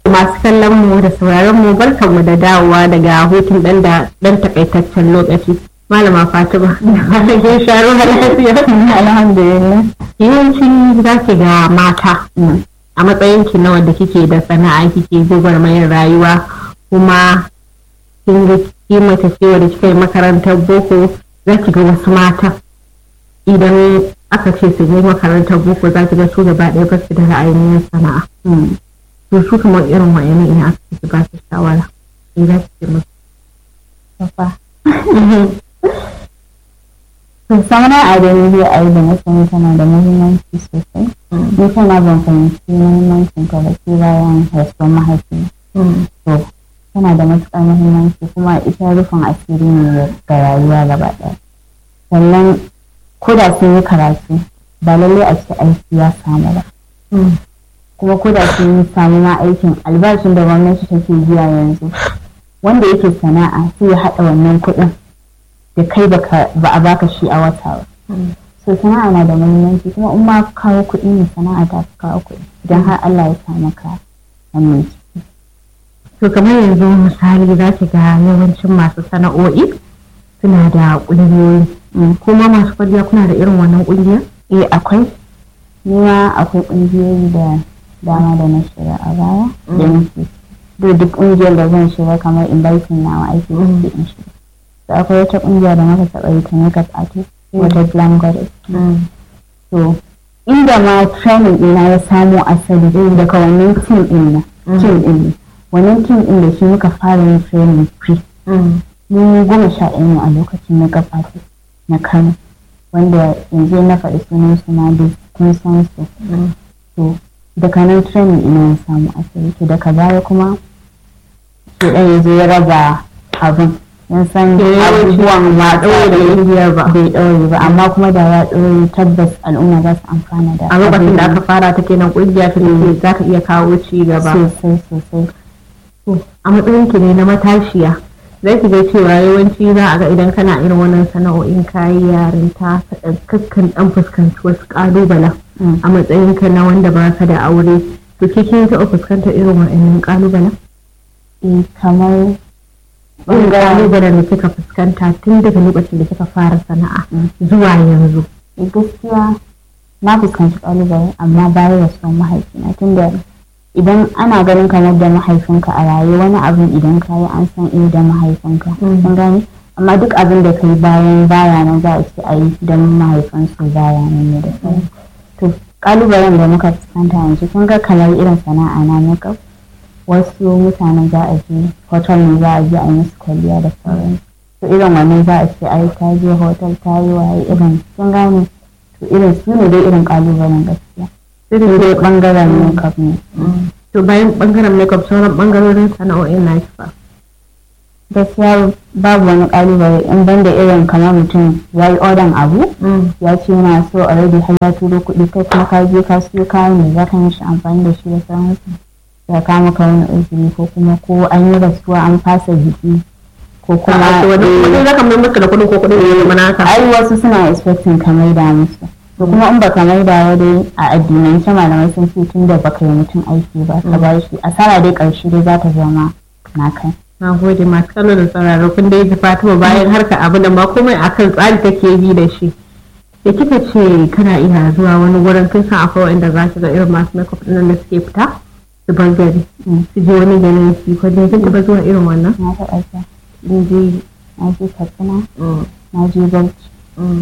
masu kallon mu da sauraron mu barkan mu da dawowa daga hutun dan da dan takaitaccen lokaci malama fatima da ke sharo lafiya alhamdulillah yawanci za ki ga mata a matsayin ki na wanda kike da sana'a kike gwagwarmayar rayuwa kuma kin ga kimanta cewa da kika yi makarantar boko za ki ga wasu mata idan aka ce su yi makarantar boko za ki ga su gaba ɗaya ba su da ra'ayin yin sana'a to su kamar irin wa'ina ina aka ce su ba su shawara in za ki ce musu Papa. To sana'a da ni zai ayi da na sani tana da muhimmanci sosai. Ni kana ban fahimci muhimmancin ta da ke bayan rasuwar mahaifi. To tana da matuƙar muhimmanci kuma ita rufin asiri ne ga rayuwa gaba ɗaya. Sannan ko da sun yi karatu ba lallai a ce aiki ya samu ba. Kuma ko da sun samu ma aikin albashin da gwamnati take biya yanzu. Wanda yake sana'a sai ya haɗa wannan kuɗin da kai ba a baka shi a wata ba. So sana'a na da muhimmanci kuma in ma kawo kuɗi ne sana'a ta fi kawo kuɗi idan har Allah ya sa maka wannan ciki. to kamar yanzu misali za ki ga yawancin masu sana'o'i suna da ƙungiyoyi kuma masu kwalliya kuna da irin wannan ƙungiya Eh akwai ni ma akwai ƙungiyoyi da dama da na shiga a baya da nake da duk ƙungiyar da zan shiga kamar inviting nawa aiki da suke in shiga. So akwai wata ƙungiya da muka taɓa yi ta makeup artist wata glam goddess. to inda ma training ɗina ya samo asali daga wannan team ɗin na team ɗin ne wannan team ɗin da shi muka fara yin training free mun goma sha ɗaya ne a lokacin na gabata na kano wanda yanzu na faɗi sunan su ma dai kun san su to daga nan training ina ya samu asali to daga baya kuma ke ɗan yanzu ya raba abin yan san abubuwan ma ɗaure ƙungiyar ba bai ɗaure ba amma kuma da ya ɗaure tabbas al'umma za su amfana da a lokacin da aka fara ta kenan ƙungiya ta ne za ta iya kawo ci gaba sosai sosai a matsayin ki ne na matashiya zai ki ga cewa yawanci za a ga idan kana irin wannan sana'o'in kayi yarinta ka kakkan dan fuskanci wasu ƙalubalen a matsayin ka na wanda ba ka da aure to ke kin taɓa fuskantar irin wa'annan ƙalubalen eh kamar irin ƙalubalen da kika fuskanta tun daga lokacin da kika fara sana'a zuwa yanzu eh, gaskiya na fuskanci ƙalubale amma bayan rasuwar mahaifina tunda idan ana ganin kamar da mahaifinka a raye wani abin idan ka yi an san eh da mahaifinka kun gane amma duk abin da kai bayan baya nan za a ce a yi don mahaifinsu baya nan ne da sauran to kalubalen da muka fuskanta yanzu kun ga kamar irin sana'a na makeup wasu mutanen za a je hotel ne za a je a yi musu kwalliya da sauran to irin wannan za a ce ai ta je hotel ta yi waye irin kun gane to irin su ne dai irin kalubalen gaskiya sai dai bangaren makeup ne to bayan bangaren makeup sauran bangarorin sana'o'in na fa gaskiya babu wani kalubale in banda irin kamar mutum ya yi odan abu ya ce yana so already har ya turo kuɗi kai kuma ka je ka siyo kayan da za ka yi shi amfani da shi da sauransu ya kama ka wani uzuri ko kuma ko an yi rasuwa an fasa biki ko kuma wani za ka mai musu da kuɗin ko kuɗin ya zama naka ai wasu suna expecting ka maida musu to kuma in baka maida wa dai a addinance malamai sun ce tun da baka yi mutum aiki ba ka ba shi asara dai ƙarshe dai za ta zama na kai na gode masu kallo da sauraro kun dai ji fatima bayan harka abu da ma komai akan tsari take bi da shi da kika ce kana iya zuwa wani wurin kin san akwai wanda za su ga irin masu makeup ɗin da suke fita su bar gari su je wani garin su ko dai kin taɓa zuwa irin wannan na taɓa ta na je na je katsina na je bauchi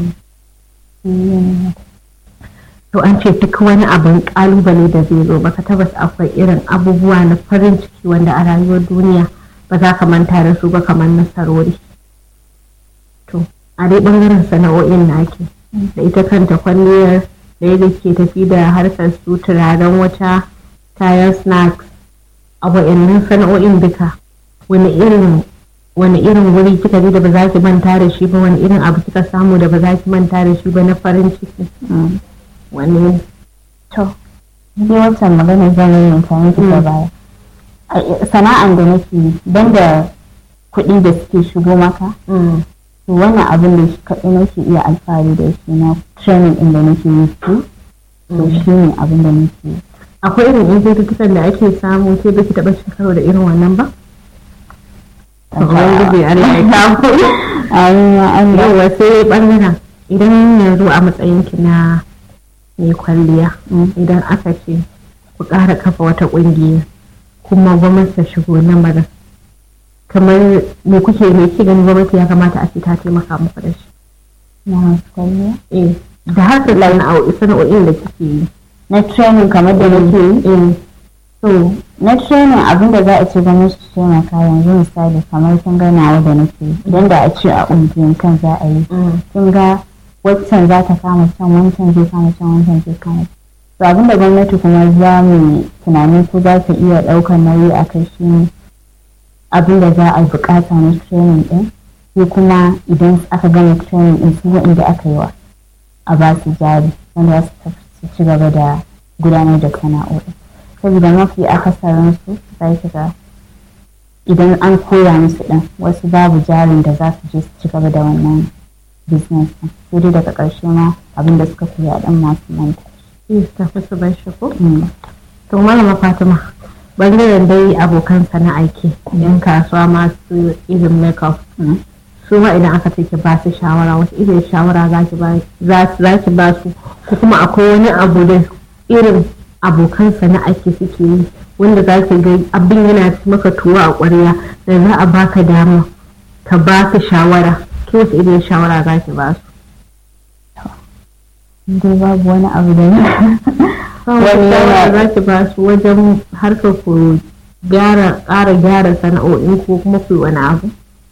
to an ce duk wani abin kalubale da zai zo baka tabbas akwai irin abubuwa na farin ciki wanda a rayuwar duniya ba za ka manta da su ba kamar nasarori to a dai bangaren sana'o'in naki da ita kanta kwalliyar da yadda ke tafi da harkar su turaren wata kayan snacks a wa'annan sana'o'in duka wani irin wani irin wuri kika ji da ba za ki manta da shi ba wani irin abu kika samu da ba za ki manta da shi ba na farin ciki wani to ni wancan magana zan yi amfani da baya sana'an da nake yi ban da kuɗi da suke shigo maka to wannan abin da shi kaɗai nake iya alfahari da shi na training ɗin da nake yi su to shi ne abin da nake yi a akwai irin yan cututtukan da ake samu sai baki taɓa cin karo da irin wannan ba Ubangiji Allah ya kawo yawa sai ɓangaren idan yanzu a matsayinki na mai kwalliya idan aka ce ku ƙara kafa wata ƙungiya kuma gwamnati ta shigo lamarin kamar me kuke me ke ganin gwamnati ya kamata a ce ta taimaka muku da shi na masu kwalliya eh da haka sana'o'in da kike yi na training kamar da nake yi eh so na training abin da za a ce gwamnati ta taimaka yanzu misali kamar kin ga nawa da nake yi idan da a ce a ƙungiyan kan za a yi kin ga waccan za ta kama can wancan zai kama can wancan zai kama can to abin da gwamnati kuma za mu tunanin ko za ta iya ɗaukar nauyi a kai shi ne abin da za a buƙata na training ɗin sai kuma idan aka gama training ɗin su waɗanda aka yi wa a ba su jari wanda za su su ci gaba da gudanar da sana'o'i saboda mafi akasarin su za ki ga idan an koya musu ɗin wasu babu jarin da za su je su ci gaba da wannan business ɗin sai dai daga ƙarshe ma abin da suka koya ɗin masu manta shi tafi su bar shi ko to malama fatima bangaren dai abokan sana'a ke yan kasuwa masu irin makeup su ma idan aka ce ki ba su shawara wata irin shawara za ki ba su ko kuma akwai wani abu da irin abokan sana'a ke suke yi wanda za ki ga abin yana maka tuwo a ƙwarya da za a baka dama ka ba su shawara ki wasu irin shawara za ki ba su dai babu wani abu da ne wani yana za ki ba su wajen harkar ku gyara ƙara gyara sana'o'in ko kuma ku wani abu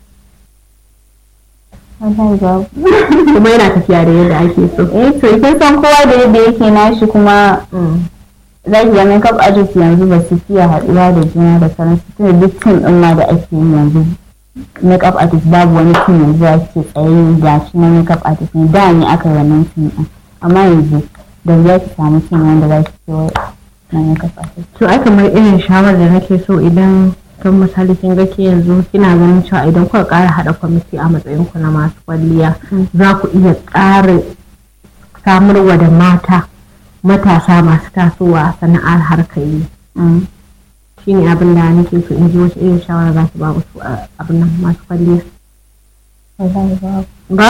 wallahi babu kuma yana tafiya da yadda ake so eh to kin san kowa da yadda yake nashi kuma za ki ga makeup artist yanzu ba su fiye haɗuwa da juna da sauransu tunda duk tim ɗin ma da ake yi yanzu makeup artist babu wani tim yanzu ya ke tsaye ga shi na makeup artist ne da ne aka yi wannan tim ɗin amma yanzu da ya ki samu tim wanda za ki ce na makeup artist to ai kamar irin shawarar da nake so idan kan misali kin ga ke yanzu kina ganin cewa idan kuka ƙara haɗa kwamiti a matsayin ku na masu kwalliya za ku iya ƙara samarwa da mata matasa masu tasowa sana'ar harkar yi shi ne abin da nake so in ji wace irin shawara za ki ba wasu abin nan masu kwalliya wallahi babu ba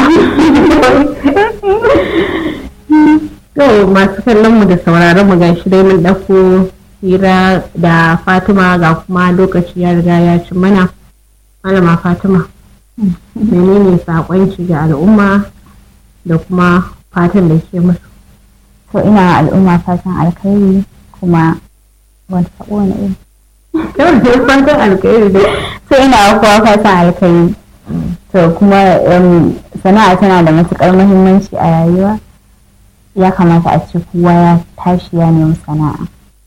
yau masu kallon mu da sauraron mu gashi dai mun ɗauko hira da fatima ga kuma lokaci ya riga ya ci mana malama fatima menene saƙonki ga al'umma da kuma fatan da ke musu to ina al'umma fatan alkhairi kuma wani sabo ne iri yau da fatan alkhairi dai so ina kowa fatan alkhairi to kuma sana'a tana da matukar muhimmanci a rayuwa ya kamata a ce kowa ya tashi ya nemi sana'a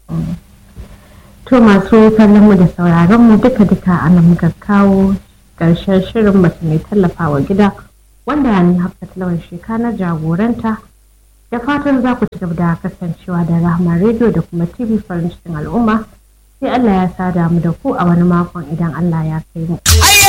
to masu kallon mu da sauraron mu duka duka ana muka kawo ƙarshen shirin mace mai tallafawa gida wanda ni hafsat lawan sheka na jagoranta da fatan za ku ci gaba da kasancewa da rahama rediyo da kuma tv farin cikin al'umma sai allah ya sada mu da ku a wani makon idan allah ya kai mu